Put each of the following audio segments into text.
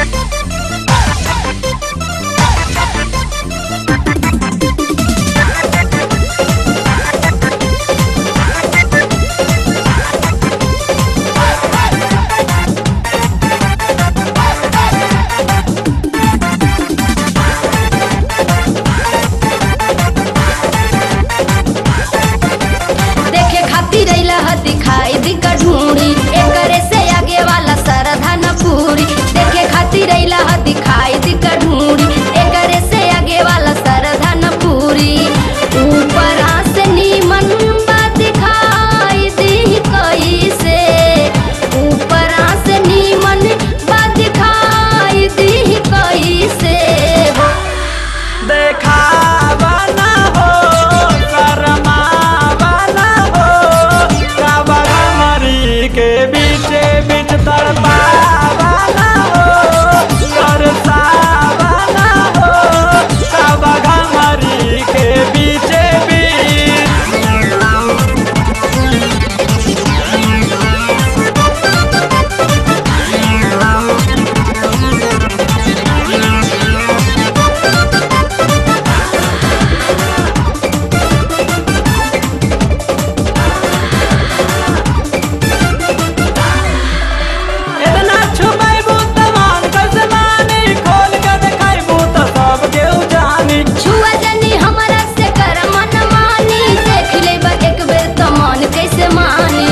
देखे खातिर अइला ह दिखाई दी का ढूंढी एकरे से आगे वाला सरधा न पूरी देखे खातिर अइला ह दिखाई दी का ढूंढी एकरे से आगे वाला सरधा न पूरी ऊपर से नीमन बा दिखाई दी कैसे ऊपर से नीमन बा दिखाई दी कैसे हो देखावा ना हो शरमावा ना हो काबा मरी के बीचे बीच तड़पावा ना हो तरसावा ना हो काबा मरी के बीचे बीच इतना छुपैबू त मान कैसे मानी खोल के देखाइबू त सब केहू जानी छुआ जनी हमरा से कर मन मानी देख लेबा एक बेर त मन कैसे मानी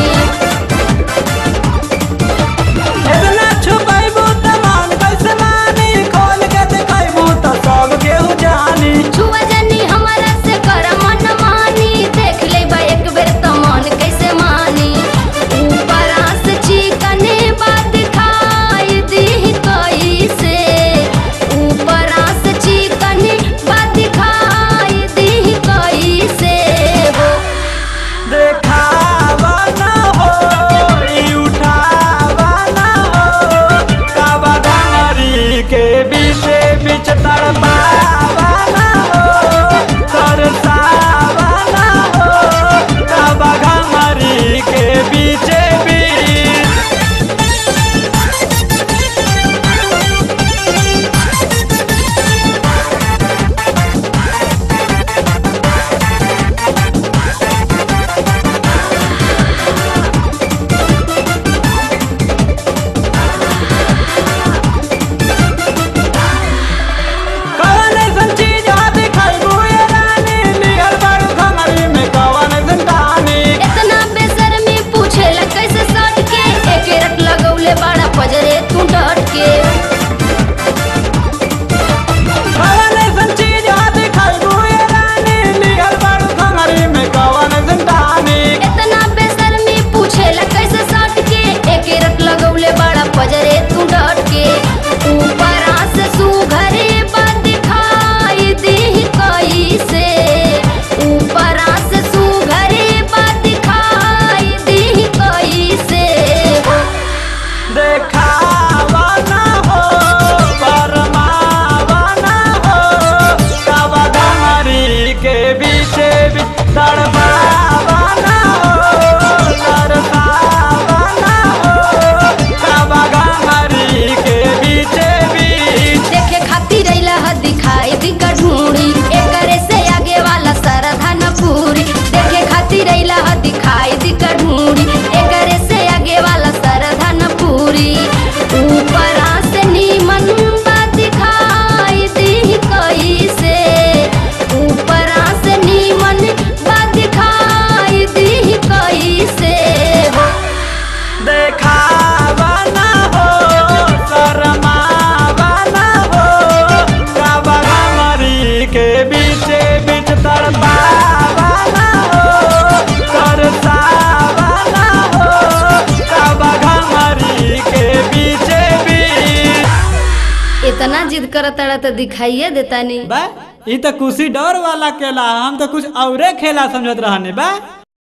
इतना छुपैबू त मान कैसे मानी खोल के देखाइबू त सब केहू जानी छुआ जनी हमरा से कर मन मानी देख लेबा एक बेर त मन कैसे मानी ऊपर से चिकने बात खाई दी कैसे ऊपर से चिकने बात खाई दी कैसे हो देखावा ना हो ई उठावा ना हो काबा डांगरी के बीचे बीच तड़पावा ना हो तरसावा ना हो काबा डांगरी के बीचे बीच कौन ऐसन चीज हाथ खाइबू ये रानी निहर बारू खमरी में कौन ऐसन कहानी इतना बेशर्मी पूछेला कैसे सट के एक रट लगौले बड़ा पजरे तू डट के कौन ऐसन चीज हाथ खाइबू ये रानी निहर बारू खमरी में कौन ऐसन कहानी इतना बेशर्मी पूछेला कैसे सट के एक रट लगौले बड़ा पजरे तू डट के ऊपर से सुघरे बात दिखाई दी कैसे ऊपर से सुघरे बात दिखाई दी कैसे हो देखावा ना हो परमावा ना हो काबा डांगरी के बीचे बीच तड़पावा ना हो तरसावा ना हो काबा डांगरी के बीचे बीच देखे खातिर अइला ह दिखाई दी का ढूंढी एकरे से आगे वाला सरधा न पूरी देखे खातिर अइला ह दिखाई दी का ढूंढी एकरे से आगे वाला सरधा न पूरी ऊपर से नीमन बा दिखाई दी कैसे ऊपर से नीमन बा दिखाई दी कैसे हो देखावा ना हो शरमावा ना हो काबा मरी के बीचे बीच तड़पावा ना हो तरसावा ना हो काबा मरी के बीचे बीच इतना जिद करत तारा तो दिखाइए देता नहीं बा ई तो कुशी डर वाला केला हम तो कुछ औरे खेला समझत रहने बा